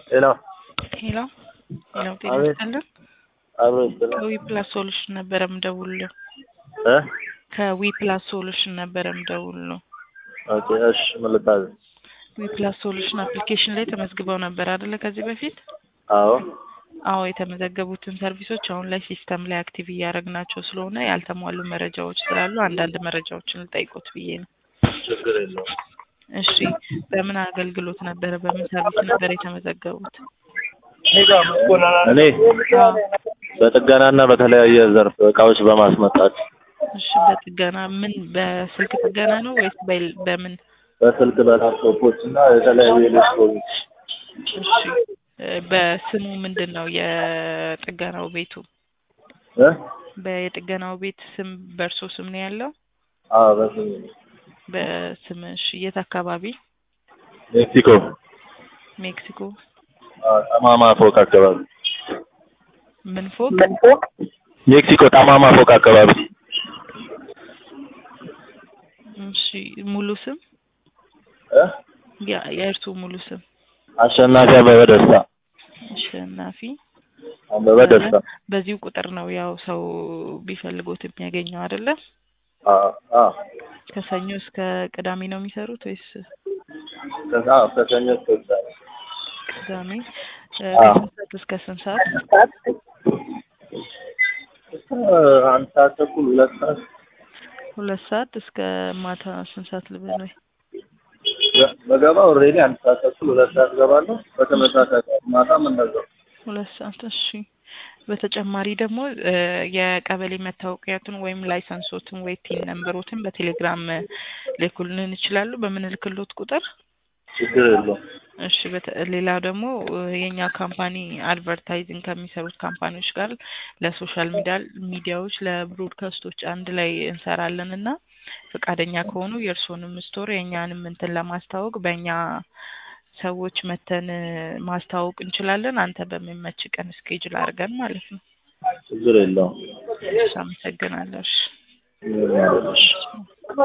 ሄሎ ሄሎ ሄሎ፣ ጤና አቤት። ይስጥልን። አብሮ ይስጥልን ከዊ ፕላስ ሶሉሽን ነበረ ምደውልልህ። እ ከዊ ፕላስ ሶሉሽን ነበረ ምደውልልህ። ኦኬ እሺ ምን ልታዘዝ? ዊ ፕላስ ሶሉሽን አፕሊኬሽን ላይ ተመዝግበው ነበር አይደለ? ከዚህ በፊት አዎ አዎ፣ የተመዘገቡትን ሰርቪሶች አሁን ላይ ሲስተም ላይ አክቲቭ እያደረግናቸው ስለሆነ ያልተሟሉ መረጃዎች ስላሉ አንዳንድ መረጃዎችን ልጠይቆት ብዬ ነው። ችግር የለውም። እሺ፣ በምን አገልግሎት ነበረ በምን ሰርቪስ ነበር የተመዘገቡት? እኔ በጥገናና በተለያየ ዘርፍ እቃዎች በማስመጣት እሺ፣ በጥገና ምን በስልክ ጥገና ነው ወይስ በ- በምን? በስልክ በላፕቶፖች እና የተለያዩ ኤሌክትሮኒክስ እሺ፣ እ፣ በስሙ ምንድን ነው የጥገናው ቤቱ? እ በየጥገናው ቤት ስም በእርሶ ስም ነው ያለው? አዎ በስም በስምሽ የት አካባቢ? ሜክሲኮ ሜክሲኮ አዎ፣ ጠማማ ፎቅ አካባቢ ምን ፎቅ? ሜክሲኮ ጠማማ ፎቅ አካባቢ እሺ ሙሉ ስም እ ያ- የእርሱ ሙሉ ስም? አሸናፊ አበበ ደስታ አሸናፊ አበበ ደስታ በዚሁ ቁጥር ነው ያው ሰው ቢፈልጎት የሚያገኘው አይደለ? አዎ አዎ ከሰኞ እስከ ቅዳሜ ነው የሚሰሩት ወይስ ከዛ ከሰኞ እስከ ቅዳሜ ቅዳሜ? እ፣ አዎ። ከስንት ሰዓት እስከ ስንት ሰዓት? እ፣ አንድ ሰዓት ተኩል ሁለት ሰዓት ሁለት ሰዓት እስከ ማታ ስንት ሰዓት ልበል ወይ? በገባ ኦልሬዲ አንድ ሰዓት ተኩል ሁለት ሰዓት ገባለሁ። በተመሳሳይ ሰዓት ማታም እንደዛው። ሁለት ሰዓት እሺ። በተጨማሪ ደግሞ እ፣ የቀበሌ መታወቂያቱን ወይም ላይሰንሶትን ወይ ቲን ነምበሮትን በቴሌግራም እ፣ ልኩልን ይችላሉ በምንልክሎት ቁጥር። ችግር የለውም። እሺ በተ- ሌላው ደግሞ እ፣ የኛ ካምፓኒ አድቨርታይዚንግ ከሚሰሩት ካምፓኒዎች ጋር ለሶሻል ሚዲያ ሚዲያዎች ለብሮድካስቶች አንድ ላይ እንሰራለን እና ፈቃደኛ ከሆኑ የእርስዎንም ስቶር የእኛንም እንትን ለማስተዋወቅ በእኛ ሰዎች መተን እ፣ ማስተዋወቅ እንችላለን። አንተ በሚመች ቀን እስኬጅል አድርገን ማለት ነው። ችግር የለውም። እሺ፣ አመሰግናለሁ። እሺ። ምንም አይደለም።